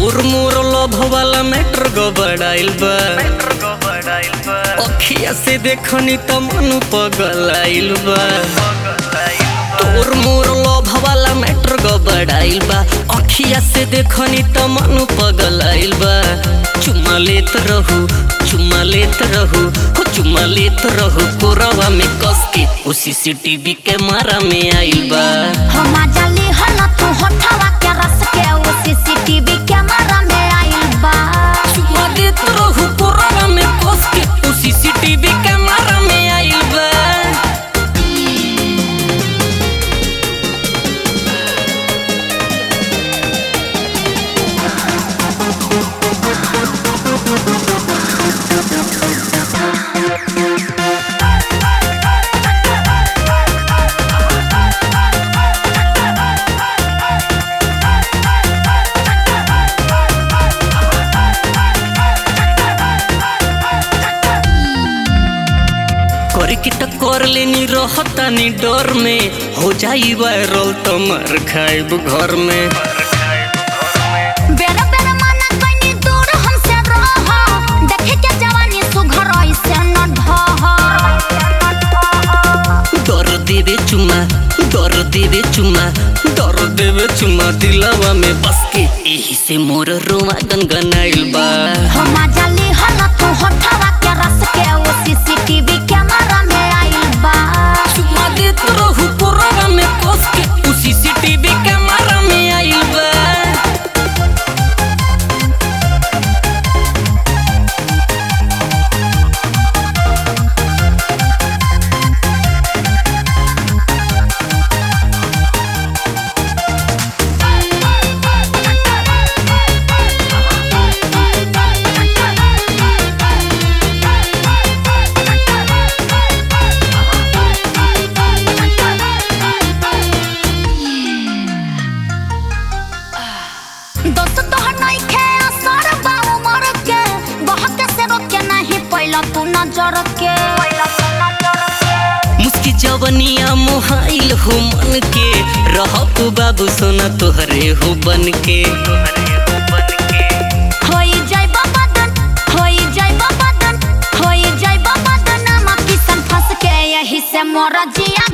तोर मोर लोभ वाला मैटर गबड़ाइल बा अखिया से देखनी त मन पगलाइल बा तोर मोर लोभ वाला मैटर गबड़ाइल बा अखिया से देखनी त मन पगलाइल बा चुमा लेत रहू चुमा लेत रहू हो चुमा लेत रहू कोरवा में कस के ओ सीसीटीवी कैमरा में आइल बा हम जाली हल तू होठवा के रस के वो सीसीटीवी कैमरा में आइल बा चुमा लेत रहू कोरवा में कस के ओ सीसीटीवी कैमरा में आइल बा कर की त कर लेनी रहतानी डर में हो जाई वायरल तो मर खाइब घर में बेरा बेरा मना कइनी दूर हमसे रह देखे के जवानी सुघर ऐसे न ढह दर देवे चुमा दर देवे चुमा दर देवे चुमा दिलवा में बस के यही से मोर रोमा गनगनाइल बा हम जाली हल तू होठवा के रस के वो सीसीटीवी कैमरा में आइल बा चुमा देत रहू कोरवा में कस के उ सीसीटीवी कैमरा में आइल बा दोस्त तोहर नहीं खे असर बा उमर के बहक से रोके नहीं पहिला तू नजर के मुस्की जवनिया मोहाइल हो मन के रहब बाबू सोना तोहरे हो बन के होई जाइब बदन होई जाइब बदन होई जाइब बदन नामा किसन फंस के यही से मोर जिया